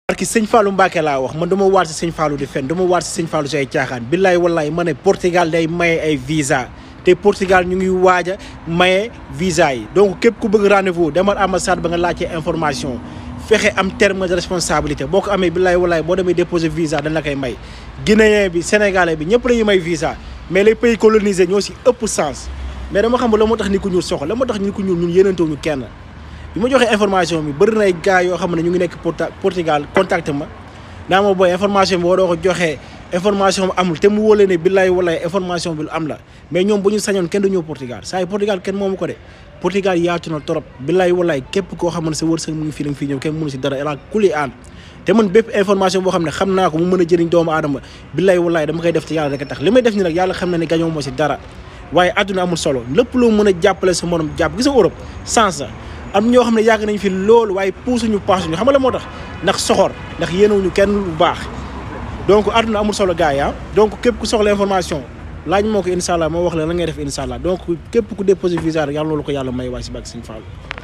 parce que sëñ Fallou Mbacke laa wax man dama waat si sëñ Fallou di fen dama waat si sëñ Fallou si ay caaxaan billaay wallaay ma ne Portugal day maye ay visa te Portugal ñu ngi waaj a maye visa yi donc képp ku bëgg rendez-vous demal ambassade ba nga laajte information fexe am terme de responsabilité boo ko amee billaay wallaay boo demee déposer visa dañ la koy may guinéen bi sénégalais bi ñëpp lañuy may visa mais les pays colonisés ñoo si ëpp sens mais dama xam la moo tax ni ku ñuul soxla la moo tax ni ku ñuul ñun yéenantewuñu kenn bi ma joxee information bi bëri na ay gars yoo xam ne ñu ngi nekk Portugal contact ma naa ma booy information bi boo doo ko joxee information bi amul te mu wóole ne billaay wallaay information bi lu am la mais ñoom bu ñu sañoon kenn du ñëw Portugal saa yi Portugal kenn moomu ko de Portugal yaatu na trop billaay wallaay képp koo xam ne sa wërsëg mu ngi fii la nga fii ñëw kenn mënu si dara ela kuli aan te man bépp information boo xam ne xam naa ko mu mën a jëriñ doomu aadama billaay wallaay dama koy def te yàlla rek a tax li may def ni nag yàlla xam na ne gañoo moo si dara waaye àdduna amul solo lépp loo mën a jàppale sa morom jàpp gis nga Europe sens am ñoo xam ne yàgg nañ fi loolu waaye puusuñu paasuñu xam nga la moo tax ndax soxor ndax yéenewuñu kenn lu baax donc àdduna amul solo gars yi donc képp ku soxla information laaj moo ko incha allah moo wax la la ngay def incha allah donc képp ku déposé visa rek yàlla loolu ko yàlla may waaye si bàgg Sëñ Fallu